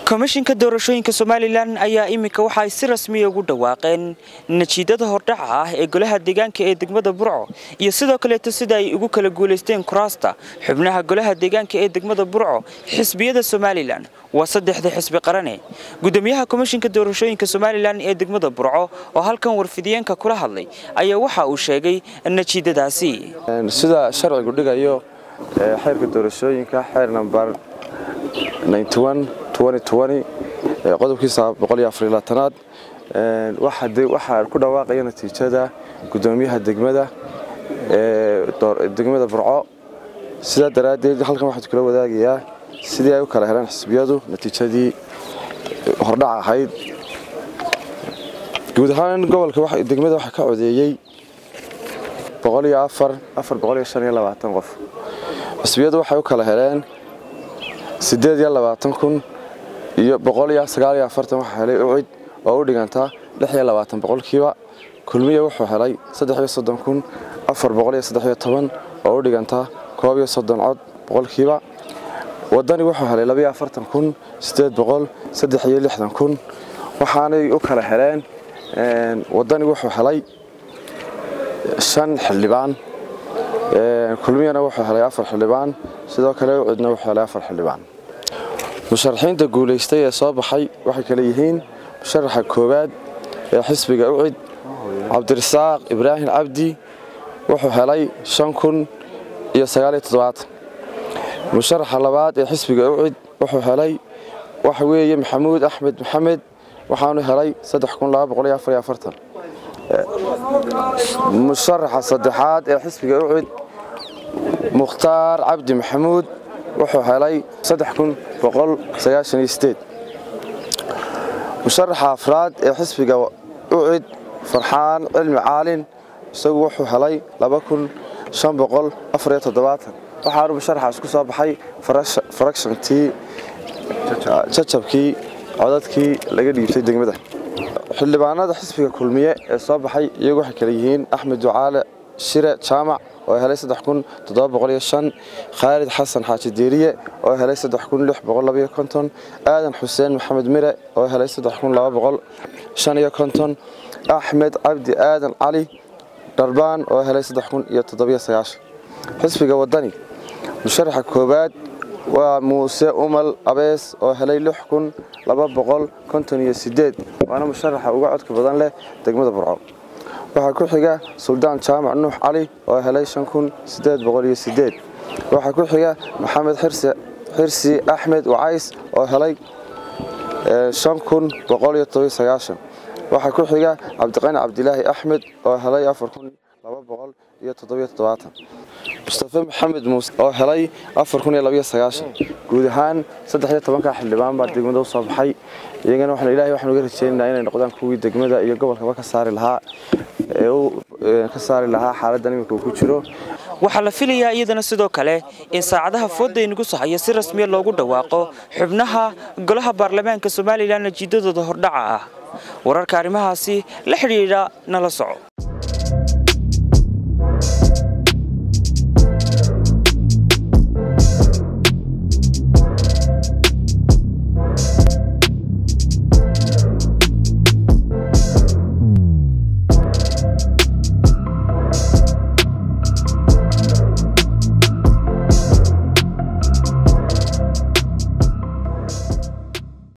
komishinka doorashooyinka somalilan ayaa iminka waxa ay si rasmiya ugu dhawaaqeen natiijada hordhaca ah ee golaha deegaanka ee degmada burco iyo sidoo kaleeto sida ay ugu kala guulaysteen kuraasta xubnaha golaha deegaanka ee degmada burco xisbiyada somalilan waa saddexda xisbi qarane gudoomiyaha komishinka doorashooyinka somalilan ee degmada burco oo halkan warfidiyeenka kula hadlay ayaa waxa uu sheegay natiijadaasi sida sharcigu dhigayo xeerka doorashooyinka xeer nambar qodobkiisa aad waxaa ku dhawaaqaya natiijada gudoomiyaha degmada degmada burco sidaa daraaddeed halkan waxaan kula wadaagayaa sidii ay u kala heleen xisbiyadu natiijadii hordhac ahayd guud ahaan gobolka degmada waxaa ka codeeyey qof xisbiyadu waxay u kala heleen kun iyo waxaa helay ucid oo u dhigantaa boqolkiiba kulmiya wuxuu helay kun oo u dhigantaa cod boqolkiiba wadani wuxuu helay kun kun waxaanay u kala heleen wadani wuxuu helay shan xildhibaan kulmiyana wuxuu helay afar xildhibaan sidoo kale ucidna wuxuu helay afar xildhibaan musharaxiinta guulaystay ee soo baxay waxay kale yihiin musharaxa koowaad ee xisbiga ucid cabdirasaaq ibraahim cabdi wuxuu helay kun iyo musharaxa labaad ee xisbiga ucid wuxuu helay waxa weeye maxamuud axmed maxamed waxaanu helay musharaxa saddexaad ee xisbiga ucid mukhtaar cabdi maxamuud wuxuu helay musharaxa afraad ee xisbiga ucid farxaan cilmi caalin isagu wuxuu helay waxaanu musharaxaas ku soo baxay farakshantii jajabkii codadkii laga dhiibtay degmada xildhibaanada xisbiga kulmiye ee soo baxay iyagu waxay kale yihiin axmed ducaale shire jaamac oo helay khaalid xasan xaaji diiriye oo helay aadan xuseen maxamed mire oo helay axmed cabdi aadan cali dharbaan oo helay xisbiga wadani musharaxa koowaad waa muuse umal abees oo helay waana musharaxa uga codka badan leh degmada burco waxaa ku xiga suldaan jaamac nuux cali oo helay waxaa ku xiga maxamed xirsi axmed wacays oo helay waxaa ku xiga cabdiqani cabdilaahi axmed oo helay mustafe maxamed muuse oo helay guud ahaan ka xildhibaan baa degmada u soo baxay iyagana ilahay waxaan uga rajeynaynaa inay noqdaan kuwii degmada iyo gobolkaba ka saari lahaa ka saari lahaa xaaladdan iminka uu ku jiro waxaa la filayaa iyadana sidoo kale in saacadaha fooda inagu sahaya si rasmiya loogu dhawaaqo xubnaha golaha baarlamaanka somalilan natiijadooda hordhaca ah wararka arrimahaasi la xidhiidha nala soco